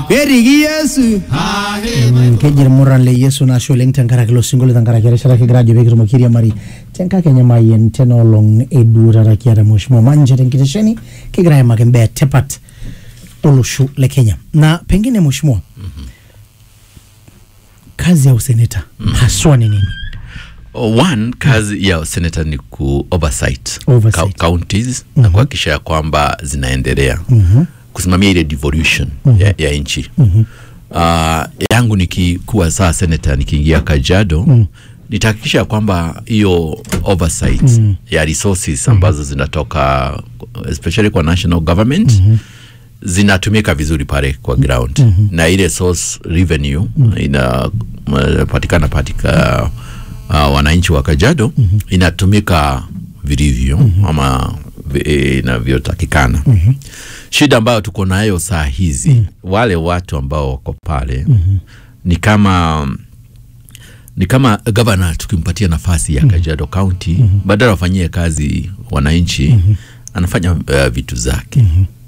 periki yesu kejir murran le yesu nasho oleng tenkaraki ilo sinkolio tenkaraki erishata kigira ajo pekitumoki airiamari tenkakenya mayian tenaolong eduutata kiata mheshimiwa manje tenkitesheni kigira aimaki imbaa etipat olosho le kenya na pengine mheshimiwa kazi ya useneta haswa ni nini one kazi ya senata ni ku oversight, Oversight. Cou- counties na kuhakikisha ya kwamba zinaendelea kusimamia ile devolution ya, ya nchi uh, yangu nikikuwa saa senata nikiingia Kajiado nitahakikisha ya kwamba hiyo oversight ya resources ambazo zinatoka especially kwa national government zinatumika vizuri pale kwa ground na ile source revenue inapatikana patika uh, wananchi wa Kajiado inatumika vilivyo ama vi- inavyotakikana. Shida ambayo tuko nayo saa hizi wale watu ambao wako pale ni kama ni kama gavana tukimpatia nafasi ya Kajiado County badala wafanyie kazi wananchi anafanya uh, vitu zake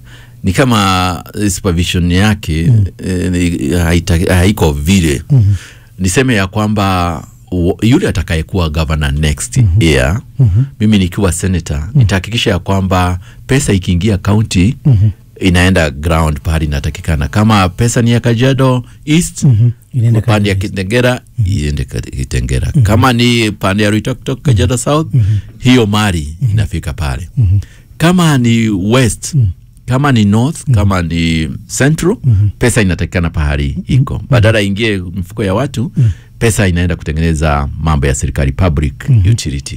ni kama eh, supervision yake eh, ni- haita- haiko vile niseme ya kwamba u- yule atakayekuwa governor next year mimi nikiwa senator nitahakikisha ya kwamba pesa ikiingia county inaenda ground pahali inatakikana kama pesa ni ya Kajiado East Inaenda pande ya Kajiado Kitengera iende Ka- Kitengera kama ni pande ya Ruitoktok Kajiado South hiyo mali inafika pale kama ni west kama ni north kama ni central pesa inatakikana pahali iko badala ingie mfuko ya watu pesa inaenda kutengeneza mambo ya serikali public utility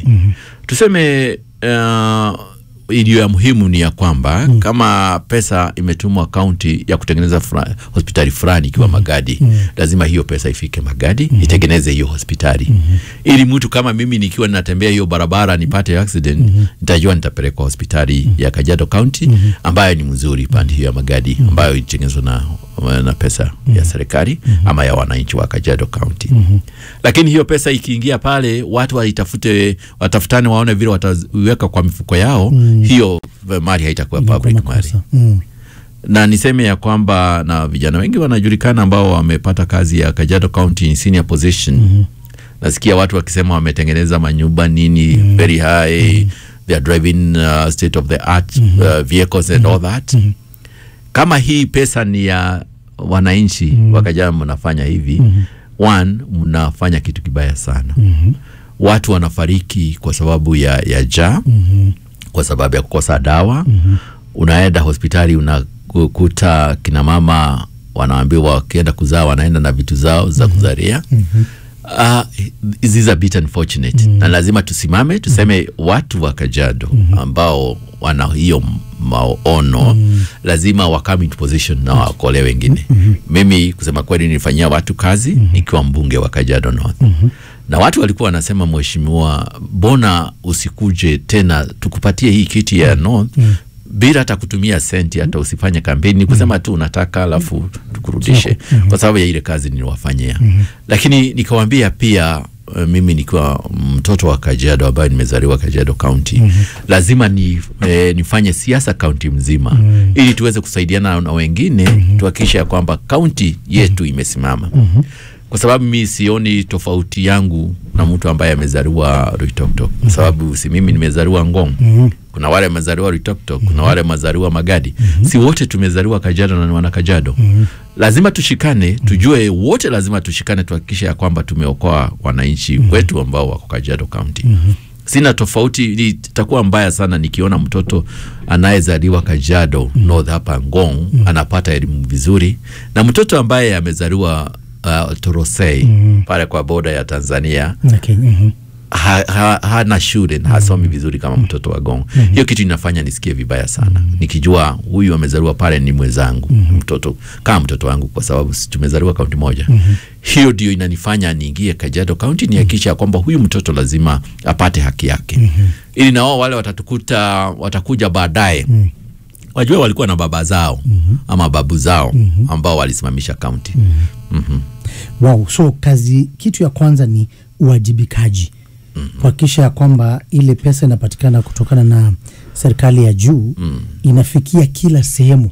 tuseme uh, iliyo ya muhimu ni ya kwamba kama pesa imetumwa kaunti ya kutengeneza fra, hospitali fulani ikiwa Magadi lazima hiyo pesa ifike Magadi itengeneze hiyo hospitali ili mtu kama mimi nikiwa ninatembea hiyo barabara nipate accident nitajua nitapelekwa hospitali ya Kajiado County ambayo ni mzuri pande hiyo ya Magadi ambayo itengenezwa na, na pesa ya serikali ama ya wananchi wa Kajiado County lakini hiyo pesa ikiingia pale watu waitafute watafutane waone vile wataiweka kwa mifuko yao hiyo mali haitakuwa Inakuwa public mali makosa. Mm. na niseme ya kwamba na vijana wengi wanajulikana ambao wamepata kazi ya Kajiado County in senior position nasikia watu wakisema wametengeneza manyumba nini very high they are driving uh, state of the art uh, vehicles and all that kama hii pesa ni ya wananchi wa Kajiado mnafanya hivi one mnafanya kitu kibaya sana watu wanafariki kwa sababu ya, ya jaa kwa sababu ya kukosa dawa unaenda hospitali unakuta kina mama wanaambiwa wakienda kuzaa wanaenda na vitu zao za kuzaria Uh, this is a bit unfortunate na lazima tusimame tuseme watu wa Kajiado ambao wana hiyo maono lazima wa come into position na wakole wengine mimi kusema kweli nilifanyia watu kazi nikiwa mbunge wa Kajiado North na watu walikuwa wanasema mheshimiwa mbona usikuje tena tukupatie hii kiti ya North bila hata kutumia senti hata usifanye kampeni ni kusema tu unataka alafu tukurudishe kwa sababu ya ile kazi niliwafanyia lakini nikawambia pia uh, mimi nikiwa mtoto wa Kajiado ambaye nimezaliwa Kajiado County lazima ni, eh, nifanye siasa kaunti mzima ili tuweze kusaidiana na wengine tuhakikishe ya kwamba kaunti yetu imesimama kwa sababu mi sioni tofauti yangu na mtu ambaye amezaliwa Ruitoktok kwa sababu si mimi nimezaliwa Ngong kuna wale wamezaliwa Ruitoktok kuna wale wamezaliwa Magadi si wote tumezaliwa Kajiado na ni wana Kajiado lazima tushikane tujue wote lazima tushikane tuhakikishe ya kwamba tumeokoa wananchi wetu ambao wako Kajiado County sina tofauti itakuwa mbaya sana nikiona mtoto anayezaliwa Kajiado North hapa Ngong anapata elimu vizuri na mtoto ambaye amezaliwa uh, Torosei pale kwa boda ya Tanzania Na Kenya, mhm. ha, ha, hana shule na hasomi vizuri kama mtoto wa Gong. Hiyo kitu inafanya nisikie vibaya sana nikijua huyu amezaliwa pale ni mwenzangu mtoto kama mtoto wangu, kwa sababu si tumezaliwa kaunti moja. Hiyo ndio inanifanya niingie Kajiado County nihakikisha ya kwamba huyu mtoto lazima apate haki yake, ili na wao wale watatukuta watakuja baadaye wajue walikuwa na baba zao ama babu zao ambao walisimamisha kaunti. Mhm. wow so kazi kitu ya kwanza ni uwajibikaji kuhakikisha ya kwamba ile pesa inapatikana kutokana na serikali ya juu inafikia kila sehemu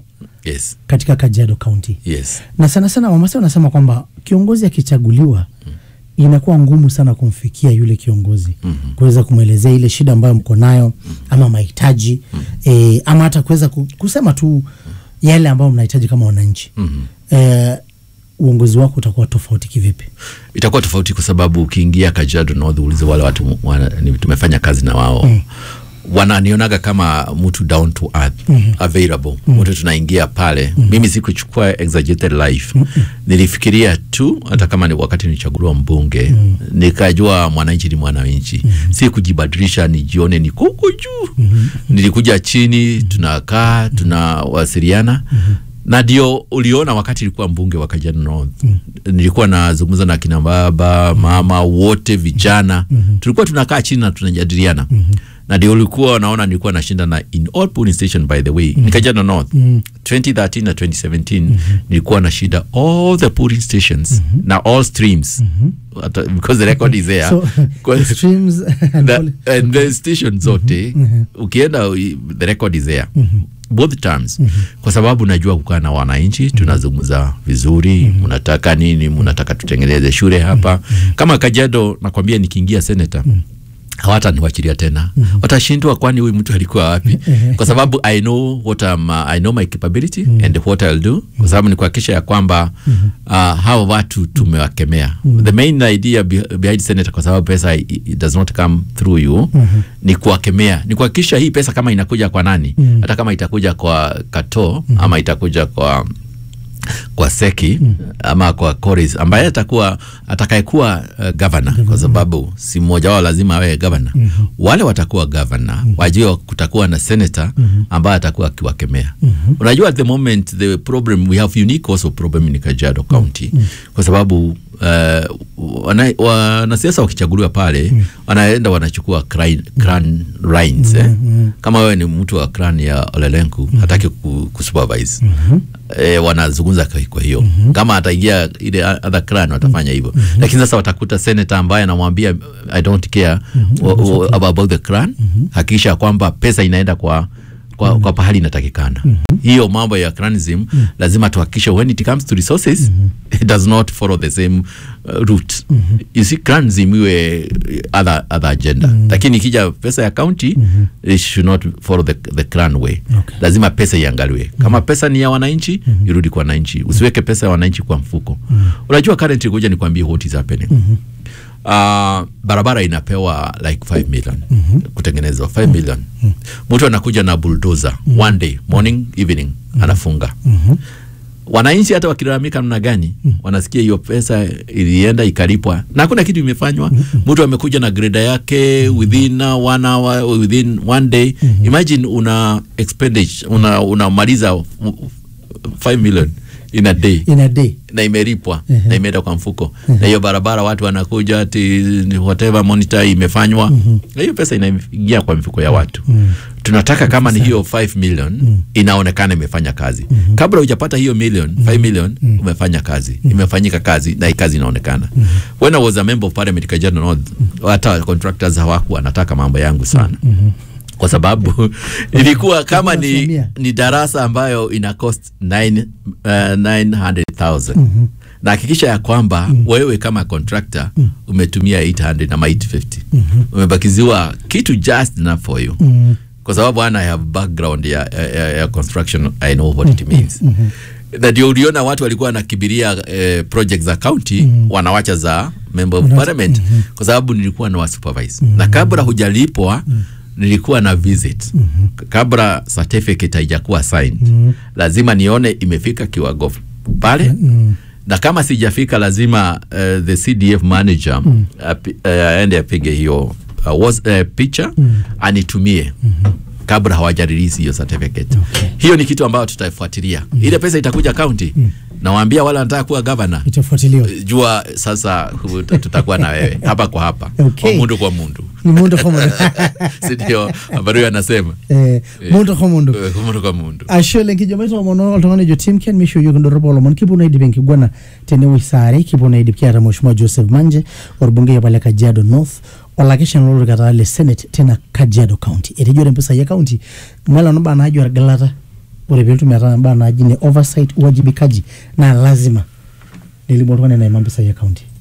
yes katika Kajiado County yes na sana sana Wamasai wanasema kwamba kiongozi akichaguliwa inakuwa ngumu sana kumfikia yule kiongozi Mhm. kuweza kumwelezea ile shida ambayo mko nayo ama mahitaji eh, ama hata kuweza ku- kusema tu yale ambayo mnahitaji kama wananchi Mhm. eh, uongozi wako utakuwa tofauti kivipi? itakuwa tofauti kwa sababu ukiingia Kajiado North uulize wale watu wana, ni, tumefanya kazi na wao mm. wananionaga kama mtu down to earth mm-hmm. available mm. mtu tunaingia pale mm. mimi sikuchukua exaggerated life mm nilifikiria tu hata kama ni wakati nichaguliwa mbunge mm. nikajua mwananchi ni mwananchi mm. si kujibadilisha nijione niko huko juu mm nilikuja chini tunakaa tunawasiliana mm na ndio uliona wakati ilikuwa mbunge wa Kajiado North mm. nilikuwa nazungumza na kina baba mama wote vijana mm-hmm. tulikuwa tunakaa chini na tunajadiliana mm-hmm. na ndio ulikuwa naona nilikuwa nashinda na in all polling station by the way mm-hmm. ni Kajiado North mm-hmm. 2013 na 2017 mm-hmm. nilikuwa na shida all the polling stations mm-hmm. na all streams mm-hmm. because the record is there So, Kwa- streams and the, all- and the station zote ukienda i- the record is there both terms kwa sababu najua kukaa na wananchi tunazungumza vizuri mnataka nini mnataka tutengeneze shule hapa kama Kajiado nakwambia nikiingia senator hawata niwachilia tena watashindwa kwani huyu mtu alikuwa wapi kwa sababu i know what I'm, uh, i know my capability and what i'll do kwa sababu ni kuhakikisha ya kwamba uh, hawa watu tumewakemea the main idea be- behind senator kwa sababu pesa i- it does not come through you ni kuwakemea ni kuhakikisha hii pesa kama inakuja kwa nani hata kama itakuja kwa kato ama itakuja kwa kwa seki mm. ama kwa Koris ambaye atakuwa atakayekuwa uh, governor kwa sababu si mmoja wao lazima awe governor mm-hmm. wale watakuwa governor mm-hmm. wajua kutakuwa na senator mm-hmm. ambaye atakuwa akiwakemea mm-hmm. unajua at the moment the problem we have unique also problem in Kajiado County mm-hmm. kwa sababu uh, wana- wanasiasa wakichaguliwa pale mm. wanaenda wanachukua cran, cran lines eh? kama wewe ni mtu wa cran ya Olelenku hataki ku, kusupervise e, wanazungumza kwa- kwa hiyo kama ataingia ile other clan watafanya hivyo lakini sasa watakuta senator ambaye anamwambia I don't care wa- wa- about the clan hakikisha kwamba pesa inaenda kwa kwa, kwa pahali inatakikana hiyo mambo ya clanism lazima tuhakikishe when it comes to resources it does not follow the same uh, route you see clanism iwe other, other agenda lakini ikija pesa ya county it should not follow the, the clan way Okay. lazima pesa iangaliwe kama pesa ni ya wananchi irudi kwa wananchi usiweke pesa ya wananchi kwa mfuko unajua currently kuja nikwambie what is happening Uh, barabara inapewa like 5 million kutengenezwa 5 million mtu anakuja na bulldozer one day morning evening anafunga wananchi hata wakilalamika namna gani wanasikia hiyo pesa ilienda ikalipwa na hakuna kitu imefanywa mtu amekuja na greda yake within uh, one hour within one day imagine una expenditure una unamaliza 5 million in a day in a day na imelipwa na imeenda kwa mfuko na hiyo barabara watu wanakuja ati whatever monitor imefanywa na hiyo pesa inaingia kwa mifuko ya watu tunataka kama ni hiyo 5 million inaonekana imefanya kazi kabla hujapata hiyo million 5 million umefanya kazi imefanyika kazi na hii kazi inaonekana when I was a member of parliament Kajiado North hata contractors hawakuwa wanataka mambo yangu sana kwa sababu ilikuwa kama ni, Unasimamia. ni darasa ambayo ina cost 9, uh, 900,000 na hakikisha ya kwamba wewe kama contractor umetumia 800 ama 850 umebakiziwa kitu just enough for you kwa sababu ana I have background ya, ya, ya construction I know what it means na ndio uliona watu walikuwa wanakibiria eh, project za county wanawacha za member of parliament kwa sababu nilikuwa na wasupervise na kabla hujalipwa nilikuwa na visit kabla certificate haijakuwa signed lazima nione imefika kiwango pale na kama sijafika lazima uh, the CDF manager api- eh, aende apige hiyo uh, was, uh, picha anitumie kabla hawaja release hiyo certificate hiyo ni kitu ambayo tutaifuatilia ile pesa itakuja county nawaambia wale wanataka kuwa governor itafuatiliwa jua sasa huta- tutakuwa na wewe hapa kwa hapa Okay. kwa mundu kwa mundu ni mundu kwa mundu sindio ambayo anasema eh, mundu kwa mundu Eh, kwa mundu kwa mundu ashe lenkijo maito mono oltung'ani jo tim ken misho yiok indorropu olomon kipuo naidip enkiguana tenewueji saa are kipuo naidip kiata mheshimiwa joseph manje orbungei apa le kajiado north olakeshani lolorikata le senate tena kajiado county etejore mpisai e county ng'ala naba naajo argilata ore peetum metaa mbaa naaji ne oversight uwajibikaji naa lazima nelimu oltung'ani enaima mpisai e county